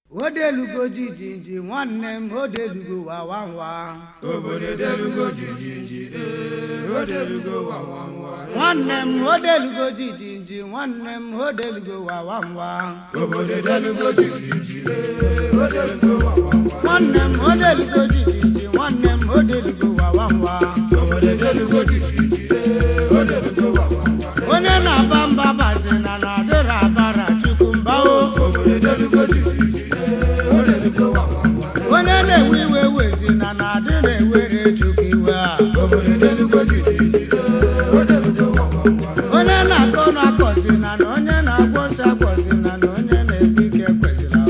odelugo jijiji nwanne m odelugo wawa nwa obodo delugo jijiji ee o delugo wawanwa nwanne m odelugo jijiji nwanne m odelugo wawa nwa obodo delugo jijiji ee o delugo wawanwa nwanne m odelugo jijiji nwanne m odelugo wawa nwa obodo delugo jijiji ee o delugo wawanwa onye na-aba mba bazina na adịrị abara chukwu mbao obodo delugo jijiji ee o delugo wawanwa onye na-ewe iwe wezina na adịrị ewere chukwu iwe a obodo delugo jijiji ee o delugo wawanwa onye na-akọ na-akọzina na onye na-agwọ nsọ akọzina na onye na-ebu ike kwezila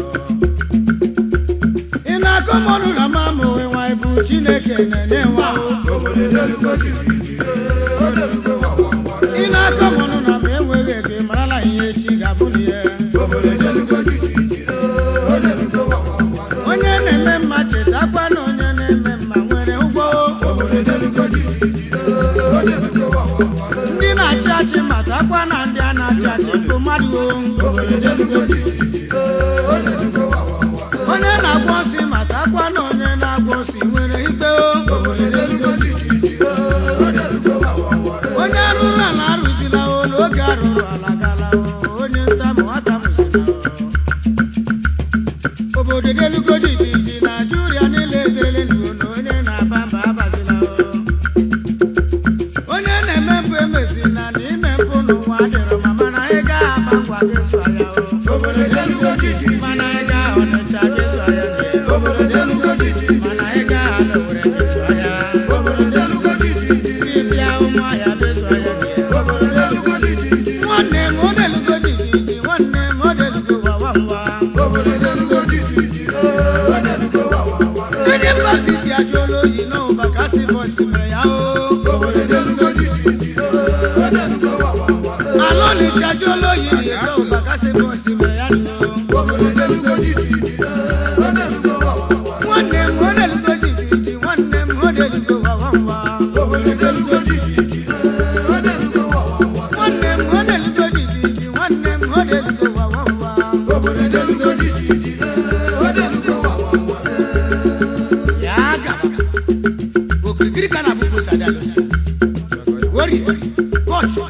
ị na-akọ mọrụ na mamụwe nwa ibu chineke na-enye nwa o. obodo delugo jijiji ee o delugo wawanwa ị na-akọ mọrụ na ma enweghị ego ị marala ihe echi ga-abụ na ihe obodo delugo jijiji ee o delugo wawanwa onye na-eme mma chetakwa na onye na-eme mma nwere ụgwọ obodo delugo jijiji ee o delugo wawanwa ndị na-achị achị matakwa na ndị a na-achị achị bụ mmadụ o. obodo delugo jijiji ee o delugo wawanwa onye na-agwọ nsị matakwa na onye na-agwọ nsị nwere ikpe o. obodo delugo jijiji ee o delugo wawanwa onye rụrụ ala arụzila olu oge arụrụ ala gala o. onye ntamụ atamụzila o. obodo delugo jijiji naijiria niile edele n'ugo na onye na-aba mba abazila o. onye na-eme mpụ emezina na ime mpụ n'ụwa dịrọ ma mana ị gaghị aba ngwa gị zụọ ya o. obodo delugo jijiji mana ị gaghị ọnịcha gị zụọ ya gị. obodo delugo jijiji mana ị gaghị ala owere gị zụọ ya. obodo delugo jijiji dibịa ụmụahịa gị zụọ ya gị. obodo delugo jijiji nwanne m ọ delugo jijiji nwanne m ọ delugo wawa nwa obodo delugo jijiji ee o delugo wawanwa ndị mbasiti ajụọla oyi n'ụba ka si bọsi mere ya o obodo delugo jijiji ee o delugo wawanwa ala olisi ajụọla oyi n'ịga ụba ka si bọsi mere ya nụ obodo delugo jijiji ee o delugo wawanwa nwanne m ọ delugo jijiji nwanne m ọ delugo wawa nwa obodo delugo jijiji ee o delugo wawanwa nwanne m ọ delugo jijiji nwanne m ọ delugo wawa nwa obodo delugo jijiji ee o delugo wawanwa ya gaba okirikiri ka na gbogbo sadi alụsị wori kọchụ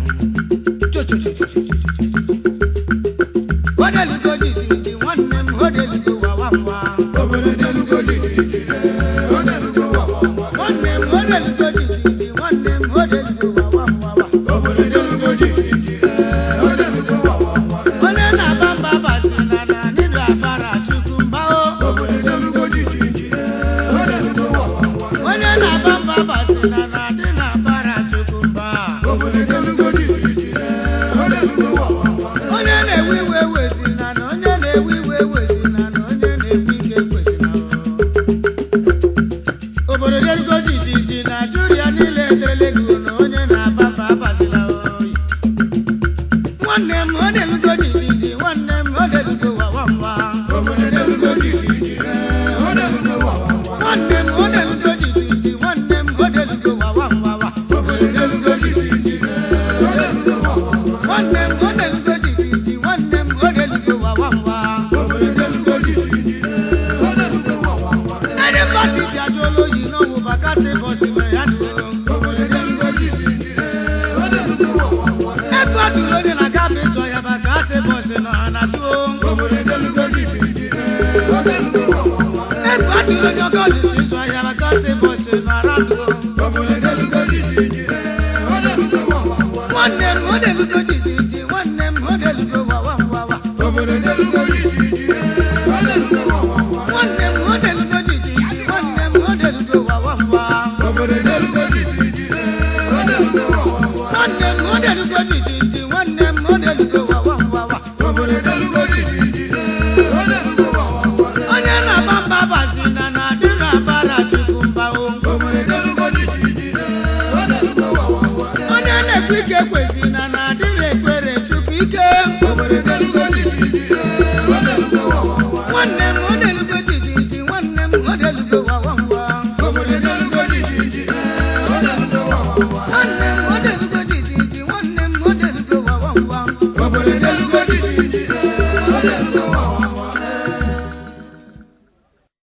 odelugo jijiji nwanne m odelugo wawa nwa obodo delugo jijiji ee o delugo wawanwa nwanne m odelugo jijiji nwanne m odelugo wawa nwa obodo delugo jijiji ee o delugo wawanwa onye na-aba mba basina na nịdụ abara chukwu mbao obodo delugo jijiji ee o delugo wawanwa onye na-aba mba basina na dị na abara chukwu mba obodo delugo jijiji ee o delugo wawanwa onye na-ewe iwe wezina na onye na-ewe iwe wezina na onye na-ebu ike kwezina o. obodo delugo jijiji naijiria niile edelego na onye na-aba mba abazila oyi nwanne m ọ delugo jijiji nwanne m ọ delugo wawa nwa obodo delugo jijiji ee o delugo wawanwa nwanne m ọ delugo jijiji nwanne m ọ delugo wawa nwa wa obodo delugo jijiji ee o delugo wawanwa nwanne m ọ delugo jijiji nwanne m ọ delugo wawa nwa obodo delugo jijiji ee o delugo wawanwa ndị mbasiti ajụọla oyi n'ọnwụ bakasị bọsi mere ya nụ obodo delugo jijiji ee o delugo wawanwa ego atụrụ onye na-aga ma ịzụ ya bakasị bọsi nọ ha na zuo obodo delugo jijiji ee o delugo wawanwa ego atụrụ onye ọgọdụ si ịzụ ya bakasị bọsi nọ ara nụ obodo delugo jijiji ee o delugo wawanwa nwanne m ọ delugo jijiji nwanne m ọ delugo wawa wawa obodo delugo jijiji ee o delugo wawanwa nwanne m ọ delugo jijiji nwanne m ọ delugo wawa wawa obodo delugo jijiji ee o delugo wawanwa nwanne m ọ delugo jijiji nwanne m ọ delugo wawa wawa obodo delugo jijiji ee o delugo wawanwa onye na-agba mba bazina na adị na abara chukwu mba o obodo delugo jijiji ee o delugo wawanwa onye na-ekwe ike kwezina na adịrị ekpere chukwu ike obodo delugo